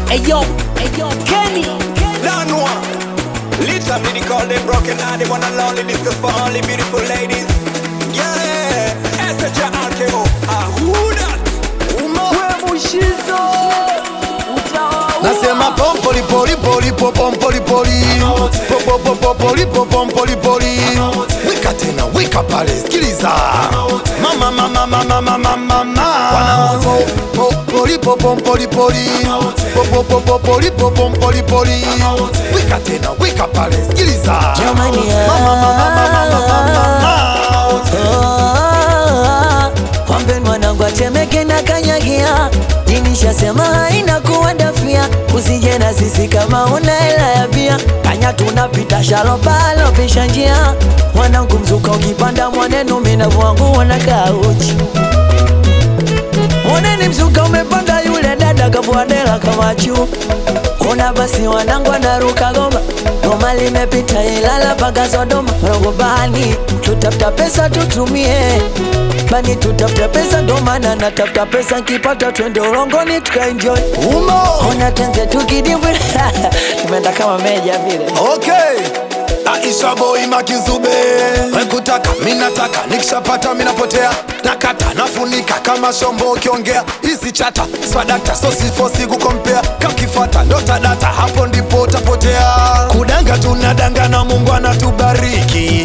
Ayo, ayo, Kenny. Don't know. Little me they call them broken heart, they wanna lonely discuss for only beautiful ladies. Yeah, SHRKO. Ah, who that? Uma. We Mushizo. Utawaua. Nasema pompoli poli poli po pompoli poli po po po po poli po pompoli poli wika tena wika pale sikiliza mama mama mama mama mama po poli po pompoli poli po po po po poli po pompoli poli wika tena wika pale sikiliza Jamani, mama mama mama mama mama Ah, Kwambe mwanangu atemeke na kanyagia jinishasema haina kuwadafia usije na sisi kama una hela ya bia kanya tunapita shalopalo pisha njia mwanangu mzuka ukipanda mwanenu minavu wangu wanakaa uchi Moneni mzuka umepanda yule dada kavuadela kama juu Ona basi wanangu anaruka goma Goma limepita Ilala mpaka Sodoma Rogo bani tutafuta pesa tutumie Bani tutafuta pesa ndo maana natafuta pesa nkipata twende ulongoni tukaenjoy umo Ona tenze tukidibwi Tumeenda kama meja vile Okay. Aisha boy makizube wekutaka minataka nikishapata minapotea nakata nafunika kama shombo ukiongea hizi chata swadakta sosifosi kukompea kakifata ndotadata hapo ndipo utapotea kudanga tunadanga na mungu anatubariki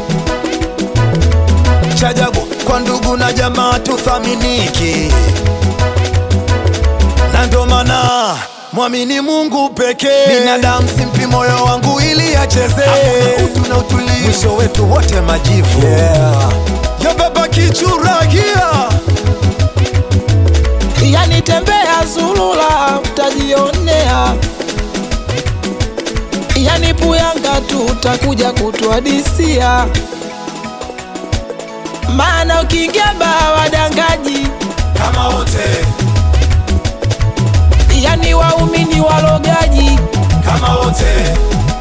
chajabu kwa ndugu na jamaa tuthaminiki na ndo maana mwamini Mungu pekee. Binadamu simpi moyo wangu ili acheze, utu na utulivu, mwisho wetu wote majivu. Yeah. Ya baba kichuragia yani tembea zulula utajionea yani puyanga tu utakuja kutuadisia maana ukiingia baa wadangaji kama wote, yani waumini walogaji kama wote,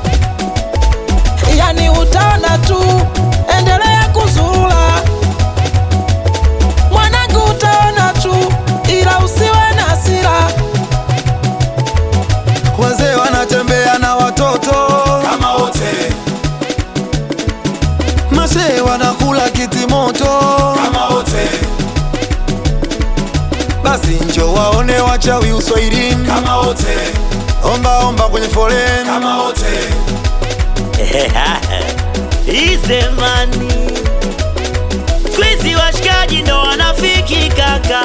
yani utaona tu endelea kuzurula mwanangu utaona tu ila usiwe na hasira wazee wanatembea na watoto kama wote, masee wanakula kitimoto kama wote, basi njo waone wachawi uswahilini kama wote, omba omba kwenye foleni kama wote. Izemani Kwizi washikaji ndo wanafiki kaka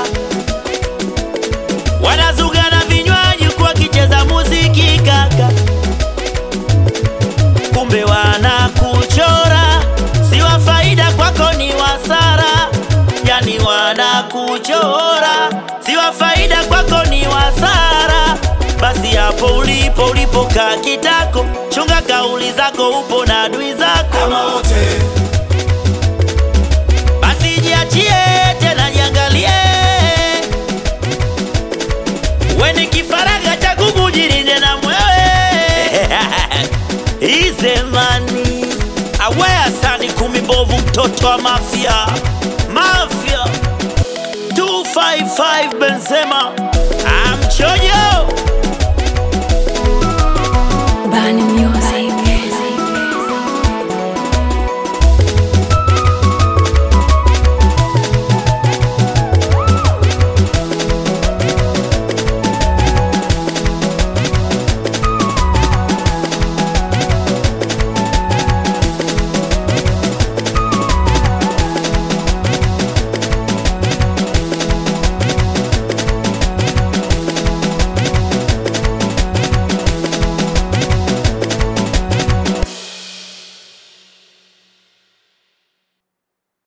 Wanazuga na vinywaji huku wakicheza muziki kaka Kumbe wanakuchora Si wa faida kwako ni wasara Yani wanakuchora Si wa faida kwako ni wasara Basi hapo ulipo ulipokaa kitako Chunga kauli zako upo na adui zako kama wote basi jiachie tena jiangalie weni kifaraga cha kuku jirinde na mwewe izemani awea sani kumi mbovu mtoto wa mafia mafia 255 benzema amchoji